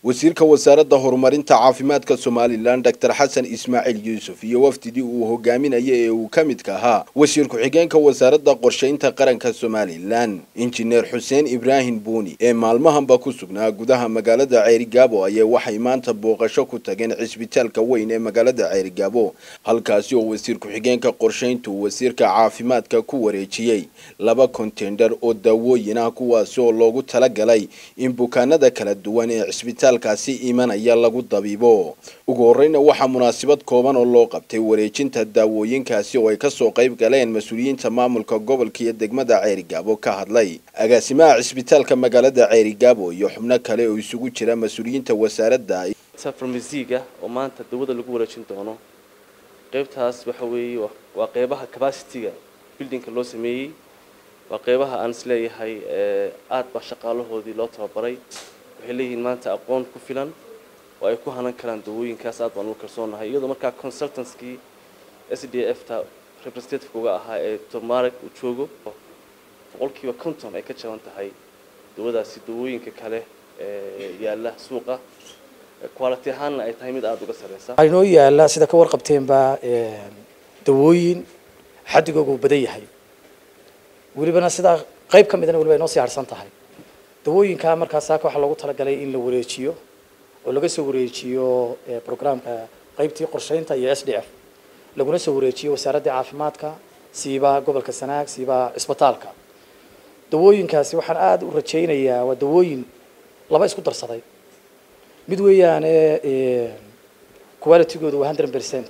wasiirka wasaaradda horumarinta caafimaadka somalilan doctor xasan ismaaciil yuusuf iyo wafdidii uu hogaaminaya ee uu ka midka ahaa wasiir ku-xigeenka wasaaradda qorshaynta qaranka somalilan injineer xuseen ibraahim buuni ee maalmahanba ku sugnaa gudaha magaalada ceerigaabo ayay waxay maanta booqasho ku tageen cisbitaalka weyn ee magaalada ceerigaabo halkaasi oo wasiir ku-xigeenka qorshayntu wasiirka caafimaadka ku wareejiyey laba kontender oo daawooyin ah kuwaasi oo loogu talagalay in bukaanada kala duwan ee cisbitaal kaasi imanaya lagu dabiibo ugu horeyna waxaa munaasabad kooban oo loo qabtay wareejinta daawooyinkaasi oo ay kasoo qayb galeen mas-uuliyiinta maamulka gobolka iyo degmada ceerigaabo ka hadlay agaasimaha cisbitaalka magaalada ceerigaabo iyo xubno kale oo isugu jira mas-uuliyiinta wasaaradda farmasiga oo maanta dawada lagu wareejin doono qaybtaas waxa weeye waa qeybaha capacityga buildingka loo sameeyey waa qeybaha aan isleeyahay aad baa shaqaalahoodii loo tababaray waxay leeyihiin maanta aqoon ku filan oo ay ku hanan karaan dawooyinkaas aad baan ugu kalsoonahay iyadoo markaa consultancekii s d f ta representative uga ahaa ee tomarek uu joogo boqolkiiba conton ay ka jaban tahay dawadaasi dawooyinka kale ee yaalla suuqa quality ahaanna ay tahay mid aada uga sarreysa waxaa inoo yaalla sida ka warqabteenba dawooyin xadigooga uu badan yahay welibana sidaa qayb ka midana weliba inoo sii harsan tahay dawooyinkaa markaas saaka waxaa loogu talagalay in la wareejiyo oo laga soo wareejiyo programka qaybtii qorshaynta iyo s d f laguna soo wareejiyo wasaaradda caafimaadka siiba gobolka sanaag siiba cisbitaalka dawooyinkaasi waxaan aada u rajaynayaa waa dawooyin laba isku darsaday mid weeyaane qualitygoodu waa hundred percent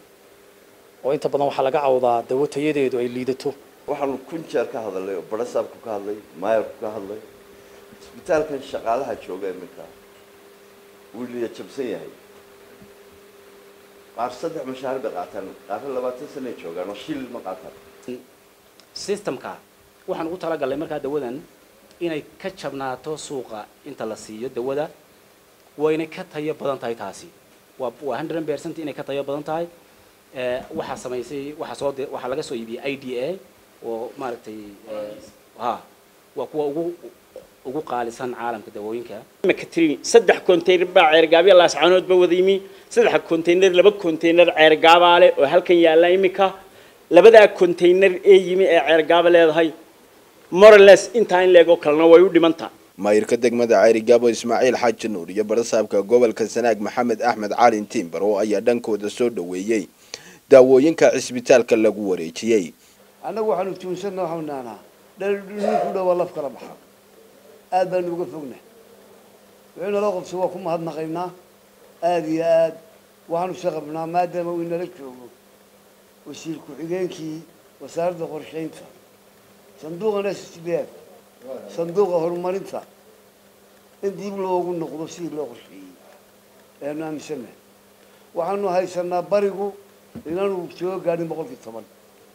oo inta badan waxaa laga cawdaa dawo tayadeedu ay liidato waxaanu kun jeer ka hadalnay oo barasaabku ka hadlay maayarku ka hadlay isbitaalkan shaqaalaha jooga iminka wuu liya jabsan yahay qaar saddex mashaahir bay qaataan qaarna labaatan sanay joogaan oo shil ma qaataan systemka waxaan ugu talagalnay markaa dawadan inay ka jabnaato suuqa inta la siiyo dawada wayna ka tayo badan tahay taasi waa waa hundred percent inay ka tayo badan tahay waxaa samaysay waxaa soo waxaa laga soo iibiyey i d a oo maaragtay ha waa kuwa ugu ugu qaalisan caalamka dawooyinka imika tiri saddex container baa ceergaabya laascaanood ba wada yimi saddex container laba container ceergaabaa leh oo halkan yaalla imika labadaa container ee yimi ee ceergaaba leedahay morales intaa in leegoo kalena way u dhimantaa maayirka degmada ceerigaabo ismaaciil xaaji nuur iyo barasaabka gobolka sanaag maxamed axmed calin timber oo ayaa dhankooda soo dhaweeyey daawooyinka cisbitaalka lagu wareejiyey annagu waxaanu tuunsanna waxaanu naanaa dhaldhulinku dhawaa laf kala baxa aad baanu uga fogna wixii naloo qabso waa ku mahadnaqaynaa aada iyo aad waxaanu shaqabnaa maadaama uu inala joogo wasiir ku-xigeenkii wasaaradda qorshaynta sanduuqan s d f sanduuqa horumarinta in dib loogu noqdo sidii loo qorsheeyey ayaanu aaminsannahay waxaanu haysanaa barigu inaanu soo gaadhin boqolkii toban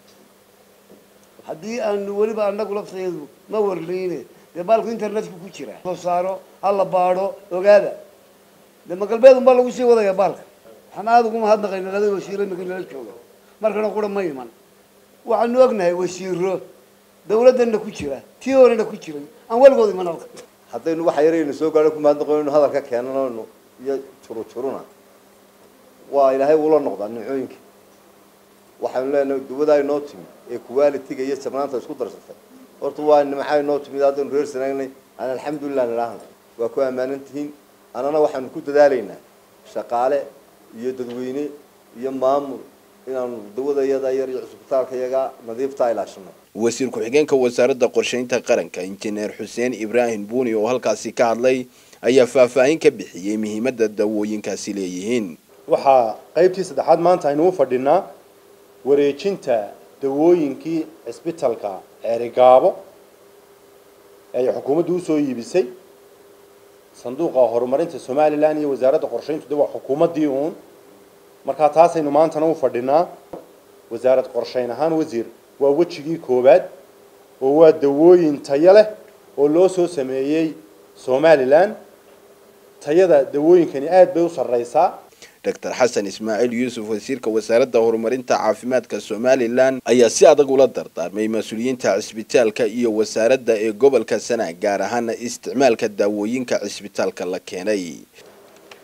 haddii aanu weliba annagu laftayadu ma warlayne dee baalku internetku ku jira soo saaro ha la baadho ogaada dee magalbeed unbaa lagu sii wadaya baalka waxaan aada ugu mahadnaqayna labada wasiiro imika nala jooga markana qura ma iman waxaanu ognahay wasiiro dawladdana ku jira tii horena ku jiray aan weligood iman halka haddaynu waxa yaraynu soo gaadho ku mahadnaqoynu hadalka keenanayno iyo juru juruna waa ilaahay uula noqdaa nimcooyinka waxaynu leenahay dawadaa inoo timi ee qualitiga iyo jabnaanta isku darsatay horta waa nimcaa inoo timid haddaynu reer sanaagnay aan alxamdulilah nidhaahna waa ku ammaanan tihiin annana waxaanu ku dadaalaynaa shaqaale iyo dadweyne iyo maamul inaanu dawada iyada yar iyo cisbitaalka iyaga nadiiftaa ilaashano wasiir ku-xigeenka wasaaradda qorshaynta qaranka injineer xuseen ibraahim buuni oo halkaasi ka hadlay ayaa faahfaahin ka bixiyey muhiimadda dawooyinkaasi leeyihiin waxaa qaybtii saddexaad maanta aynu u fadhinaa wareejinta dawooyinkii cisbitalka ceerigaabo ee ay xukuumaddu usoo iibisay sanduuqa horumarinta somalilan iyo wasaaradda qorshayntu de waa xukuumaddii uun markaa taasaynu maantana u fadhinaa wasaarad qorshayn ahaan wasiir waa wejigii koowaad oo waa dawooyin tayo leh oo loo soo sameeyey somalilan tayada dawooyinkani aada bay u sarreysaa doctor xasan ismaaciil yuusuf wasiirka wasaaradda horumarinta caafimaadka somalilan ayaa si adag ula dardaarmay mas-uuliyiinta cisbitaalka iyo wasaaradda ee gobolka sanaag gaar ahaana isticmaalka daawooyinka cisbitaalka la keenay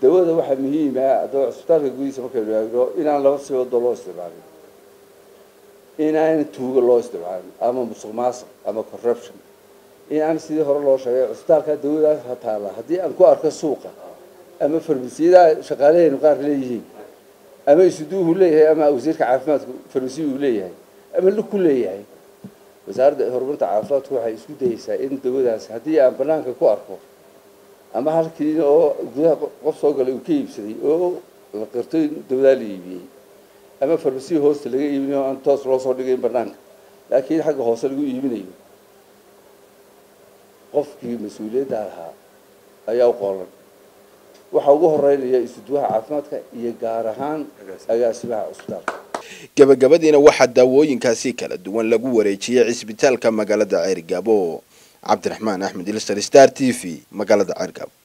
dawada waxaa muhiim ah haddaba cusbitaalka gudihiisa markaynu eegno inaan laba si wado loo isticmaalin inaan tuuga loo isticmaalin ama musuq maasuq ama corruption in aan sidii hore loo sheegay cusbitaalka dawadaas ha taala haddii aan ku arko suuqa ama farmasiyada shaqaalaheenu qaar leeyihiin ama isuduuhu leeyahay ama wasiirka caafimaadku farmasiya uu leeyahay ama luku leeyahay wasaaradda horumarinta caafimaadku waxay isku dayeysaa in dawadaas haddii aan banaanka ku arko ama halkii oo gudaha qof soo galay uu ka iibsaday oo la qirto in dawadaa la iibiyey ama farmasiya hoosta laga iibinayo aan toos loo soo dhigayn banaanka laakiin xagga hoose lagu iibinayo qofkii mas-uuliyadda lahaa ayaa u qoolan waxaa ugu horeynaya isuduwaha caafimaadka iyo gaar ahaan agaasimaha cusbitaalka gabagabadiina waxaa daawooyinkaasi kala duwan lagu wareejiyey cisbitaalka magaalada ceergaabo cabdiraxmaan axmed ilsar star t v magaalada ceergaabo